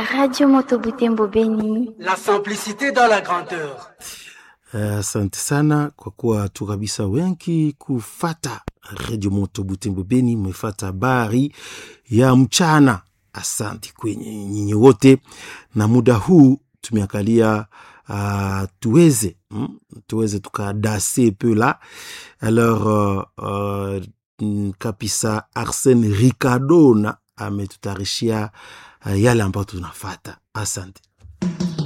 Radio Moto Butembo Beni. La simplicité dans la grandeur. Asante uh, sana kwa kuwa tu kabisa wengi kufata Radio Moto Butembo Beni, mmefata habari ya mchana. Asante kwenye nyinyi wote, na muda huu tumeangalia uh, tuweze mm, tuweze tukadase peu la alors uh, uh, kabisa Arsene Ricardo na ametutayarishia uh, yale ambayo tunafata. Asante.